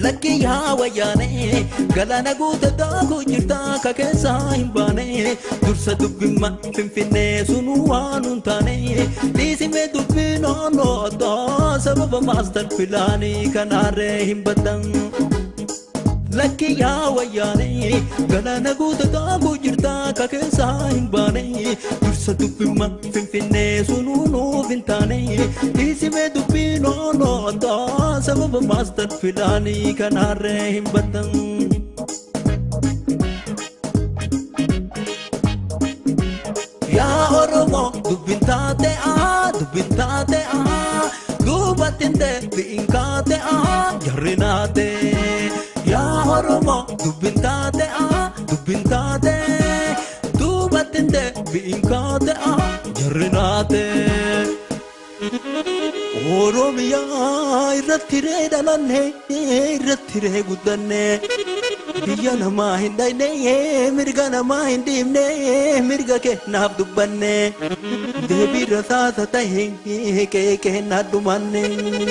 lakki yaa wayyaane galaana guute daakuu jirta ka keessaa hin baane dursa dubbimma finfinnee sunu waan hin taane dhiisime dubbii naannoo addaa sababa maastar pilaanii kanaarree hin baddan. lakki yaa wayyaane galaana guute daakuu jirta ka keessaa hin baane dursa dubbimma finfinnee sunuu nuuf hin taane dhiisime dubbii naannoo addaa sababa maastar pilaanii kanaarree hin baddan. Yaa Oromoo dubbin taate aa dubbin taate aa duubattin deebi'in kaate aa jarri naate. Yaa Oromoo dubbin taate aa dubbin taate duubattin deebi'in kaate aa jarri naate. Oromiyaa irratti ree dhalanne irratti ree guddanne biyya namaa hin dhayne mirga namaa hin dhiibne mirga kennaaf dubbanne deebii rasaasa tahe qe'ee kennaa dhumanne.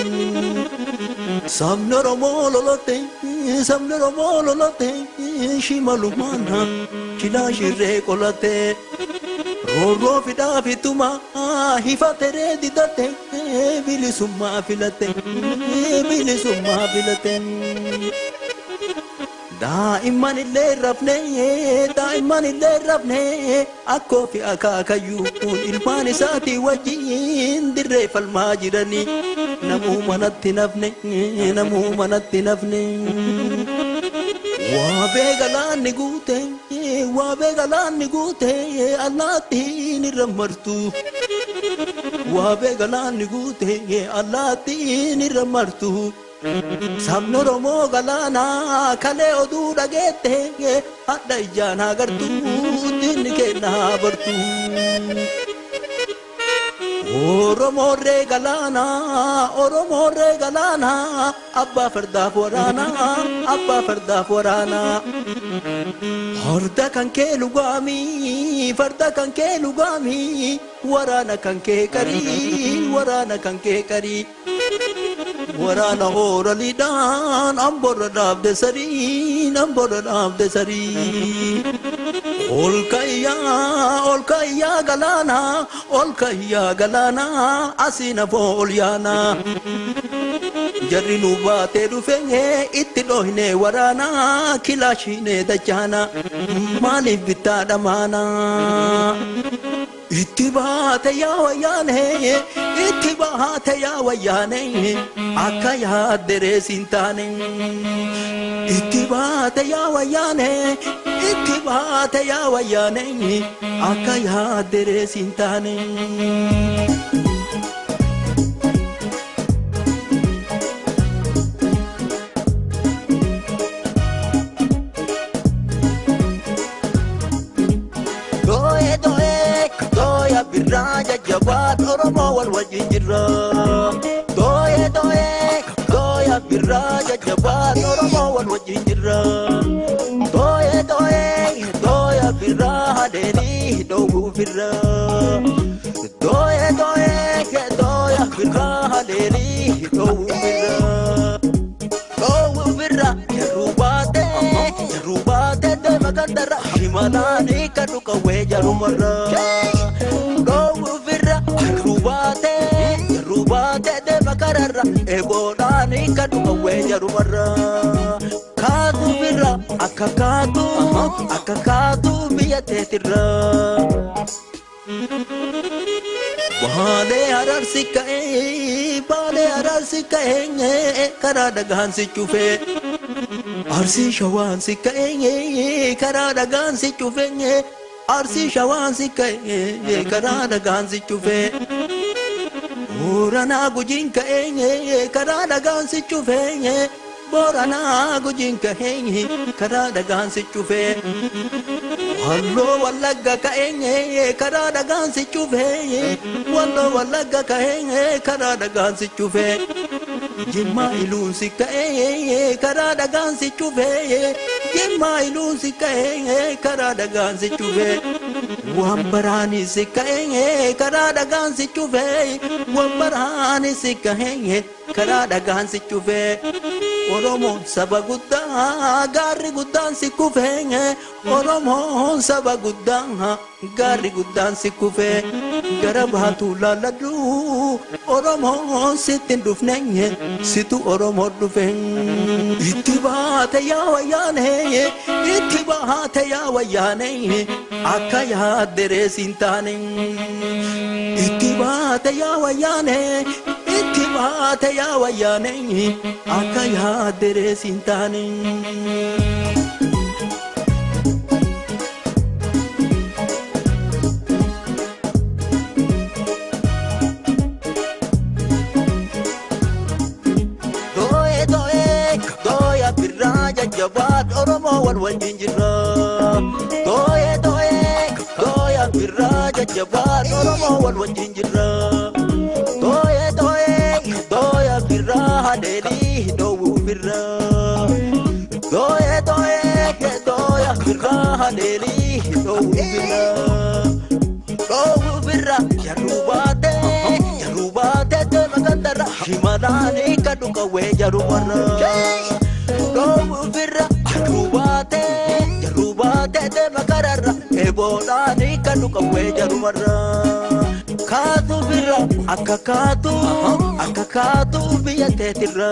Sabni Oromoo lolotte sabni Oromoo lolotte shimalumaana kilaa shirree qolatte. Roorroo fidaa fituma hifateree didatte bilisummaa filatte bilisummaa filatte. Daa'imman illee rafne daa'imman illee rafne akkoo fi akaakayyuun ilmaan isaatii wajjin dirree falmaa jiranii namuu manatti nafne namuu manatti nafne. Waabee galaanni guute waabee galaanni guute allaattiin irra martu. Waabee galaanni guute allaattiin irra martu. Sabni Oromoo galaanaa kalee oduu dhageette hadha ijaan agartu diinni kennaa bartu. Oromoorree galaanaa Oromoorree galaanaa abbaa fardaaf waraanaa abbaa fardaaf waraanaa. Farda kan kee lugaamii farda kan kee lugaamii waraana kan kee qarii waraana kan kee qarii. waraana hooraliidhaan amborra dhaabde sarii amborra dhaabde sarii. Ol kayyaa ol kayyaa galaana ol kayyaa galaana asiin afoo ol yaana. Jarri nu baatee dhufeenye itti dhohine waraana kilaashine dachaana maaliif bittaa dhamaana. Itti baate yaa wayyaane itti baate yaa wayyaane akka yaadderee siin taane. Itti baate yaa wayyaane itti baate yaa wayyaane akka yaadderee siin taane. Dooye dooye dooya birraa jajjabaat Oromoo wal wajjin jirra. Dooye dooye dooya birraa jajjabaat Oromoo wal wajjin jirra. Dooye dooye dooya birraa hadeelii dhoowwuufirra. Dooye dooye dooya birraa hadeelii dhoowwuufirra. Dhoowwuufirra jaruu baate jaruu baate deema gandara himalaanii kan dhukawwee jarumarra. Dhoowwuufirra jaruu baate jaruu baate deema kararra eeboodhaanii kan dhukawwee jarumarra. Kaatuufirra akka kaatu akka kaatu biyya teetirra. Baalee ararsi ka'ee baalee ararsi ka'ee karaa dhagaan si cufee. Arsii shawaan si ka'ee karaa dhagaan si cufee. Arsii shawaan si ka'ee karaa dhagaan si cufee. Booranaa gujiin ka'ee karaa dhagaan si cufee. Booranaa gujiin ka'ee karaa dhagaan si cufee. Walloo wallagga ka'ee karaa dhagaan si cufee. Walloo wallagga ka'ee karaa dhagaan si cufee. Jimmaa iluun si ka'ee karaa dhagaan si cufee. Jimmaa iluun si ka'ee karaa dhagaan si cufee. Waan baraani si ka'ee karaa dhagaan si cufee. Waan baraani si ka'ee karaa dhagaan si cufee. Oromoon saba guddaa gaarri guddaan si kufee Oromoon saba guddaa gaarri guddaan si kufee gara baatu laalladhu Oromoon sitti hin dhufne situ Oromoo dhufe itti baate yaa wayyaane itti baate yaa wayyaane akka yaadderee siin taane itti baate yaa wayyaane itti baate yaa wayyaane akka yaadderee siin taane. Dooye dooye dooya birraa jajjabaat Oromoo wal wajjin jirra. Dooye dooye dooya birraa jajjabaat Oromoo wal wajjin jirra. Dooye dooye dooya birraa haleelii dhoowwuu birra. Dooye dooye dooya birraa haleelii dhoowwuu birra. Dhoowwuu birra jaruu baatee jaruu baatee deema gandara himalaanii kadhu qawwee jaruu warra. Dhoowwuu birra jaruu baatee jaruu baatee deema kararra eeboodhaanii kadhu qawwee jaruu warra. Kaatu birra akka kaatu akka kaatu biyya teetirra.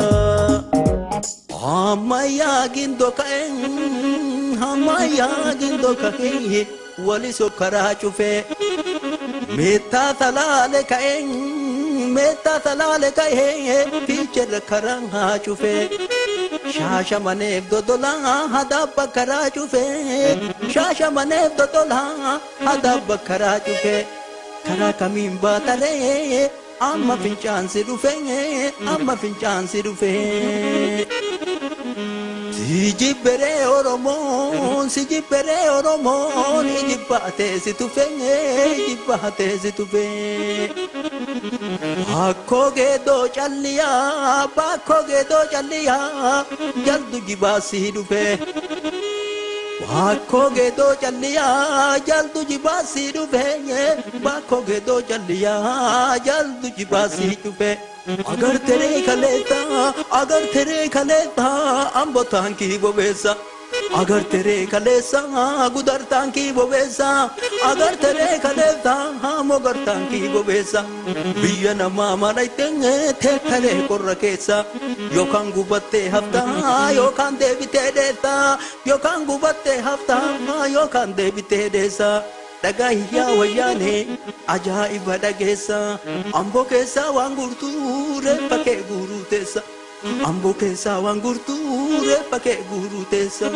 Ammayyaa gindoo ka'een ammayyaa gindoo ka'een waliso karaa cufee. Meettaa talaale ka'een meettaa talaale ka'ee fiicherra karaa haa cufee. Shaasha maneef dodolaa hadaabba karaa cufee. Shaasha maneef dodolaa hadaabba karaa cufee. Karaa kamiin baataree amma fincaansi dhufee amma fincaansi dhufee. Si jibberee Oromoon si jibberee Oromoon jibbaatee si tufee jibbaatee si tufee. Bakkoo geedoo calliyaa bakkoo geedoo calliyaa jaldu jibaa si dhufee. Bakkoo geedoo calliyaa jaldu jibaa si dhufee bakkoo geedoo calliyaa jaldu jibaa si dhufee. Agar tere kaleeta agar tere kaleeta ambo taankii bobeessa. Agar tere kaleessa gudar taankii bobeessa. Agar tere kaleessa mogar taankii bobeessa. Biyya namaa malaytee teekkalee qorra keessa. Yookaan gubattee haftaa yookaan deebitee deessa. Yookaan gubattee haftaa yookaan deebitee deessa. dhagaa iyyaa wayyaane ajaa'iba dhageessa amboo keessaa waan gurtuu reeffa kee guuruu teessa amboo keessaa waan gurtuu reeffa kee guuruu teessa.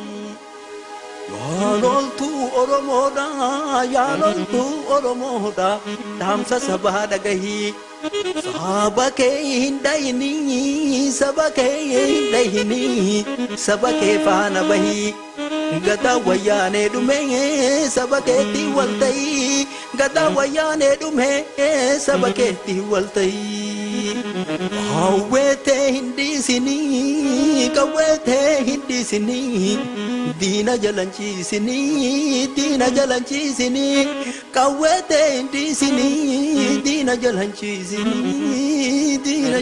Yaaloltuu Oromoodha yaaloltuu Oromoodha dhaamsa sabaa dhagahii. Saba kee hin dhayinii saba kee hin dhayinii saba kee faana bahii. Gata wayyaanee dhume saba keetti wal ta'ii gata wayyaanee dhume saba keetti wal ta'ii. Hawweetee hin dhiisinii qawweetee hin dhiisinii diina jalanchiisinii diina jalanchiisinii qawweetee hin dhiisinii diina jalanchiisinii diina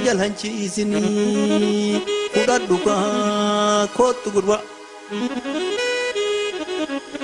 jalanchiisinii fudhadhu kaa kootu gurbaa.